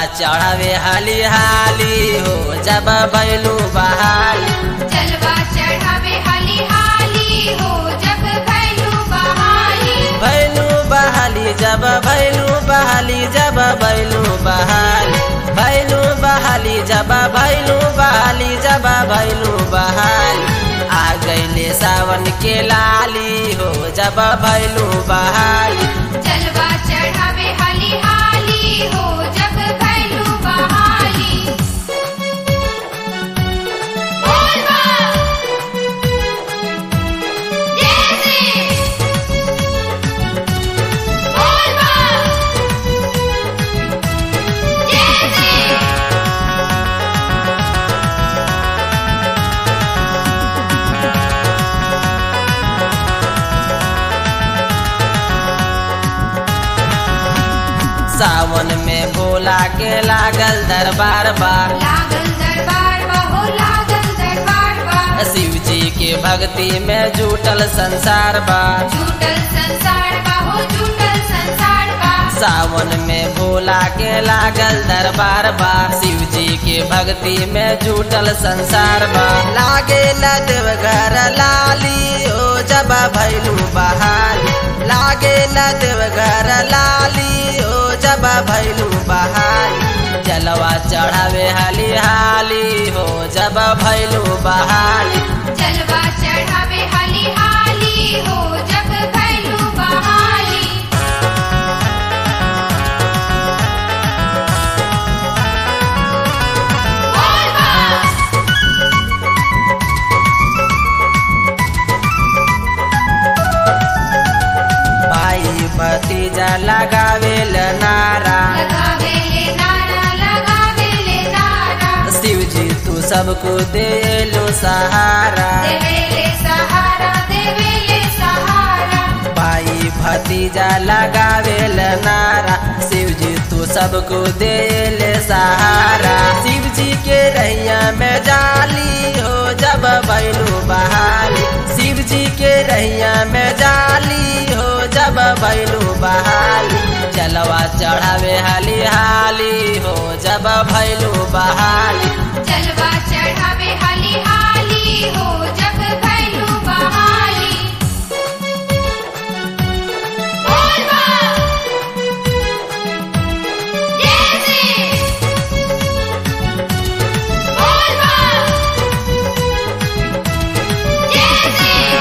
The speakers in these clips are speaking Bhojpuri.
चढ़ावे हाली हाली हो जब भैलू बहाली जलवा चढ़ावे हाली हाली हो जब भैलू बहाली भैलू बहाली जब भैलू बहाली जब भैलू बहाली भैलू बहाली जब भैलू बहाली जब भैलू बहाली आ गईले सावन के लाली हो जब भैलू बहाली जलवा चढ़ावे हाली हाली हो जब भैलू बहाली बोल बा जय श्री बोल बा जय श्री सावन में भोला के लागल दरबार बा लागल दरबार बा हो लागल दरबार बा शिव जी के भक्ति में जुटल संसार बा झूठल संसार बा हो झूठल संसार बा सावन में भोला के लागल दरबार बा शिव जी के भक्ति में जुटल संसार बा लागे न देवघर लाली ओ जब भैलू बहाली लागे न देवघर लाली ओ जब भैलू बहाली जलवा चढ़ावे हाली हाली हो जब भैलू बहाली जलवा चढ़ावे हाली हाली हो जब भैलू बहाली बोल बा भाई भतीजा लगावेल नारा लगावे ले नारा लगावे ले नारा शिव जी तू सबको दे लो सहारा देवे ले सहारा देवे ले सहारा भाई भतीजा लगावेल नारा शिव जी तू सबको दे ले सहारा शिव जी के रैया में जाली हो जब बैलू बहाली शिव जी के रैया में जाली हो जब बैलू बहाली जलवा चढ़ावे हाली हाली हो जब भैलू बहाली जलवा चढ़ावे हाली हाली हो जब भैलू बहाली बोल बा जय श्री बोल बा जय श्री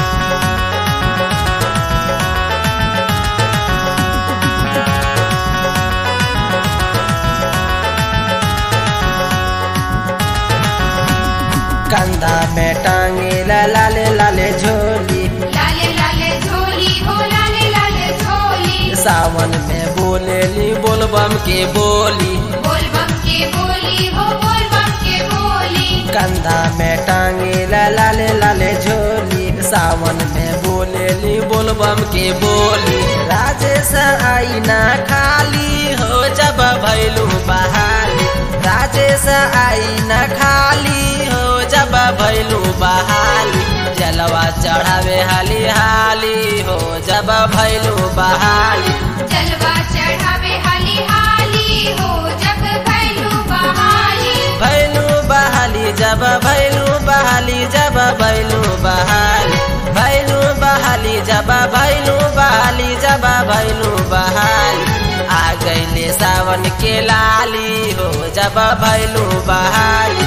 कंधा में टांगे ला लाले लाले झोली लाले लाले झोली हो लाले लाले झोली सावन में बोलेली बोलबम के बोली बोल बम के बोली हो बोल बम के बोली कंधा में टांगे ला लाले लाले झोली सावन में बोलेली बोलबम के बोली राजेश आई ना खाली हो जब भैलू बहाली राजेश आई ना खाली हो जब भैलू बहाली जलवा चढ़ावे हाली हाली हो जब भैलू बहाली जलवा चढ़ावे हाली हाली हो जब भैलू बहाली भैलू बहाली जब भैलू बहाली जब भैलू बहाली भैलू बहाली जब भैलू बहाली जब भैलू बहाली आ गईले सावन के लाली हो जब भैलू बहाली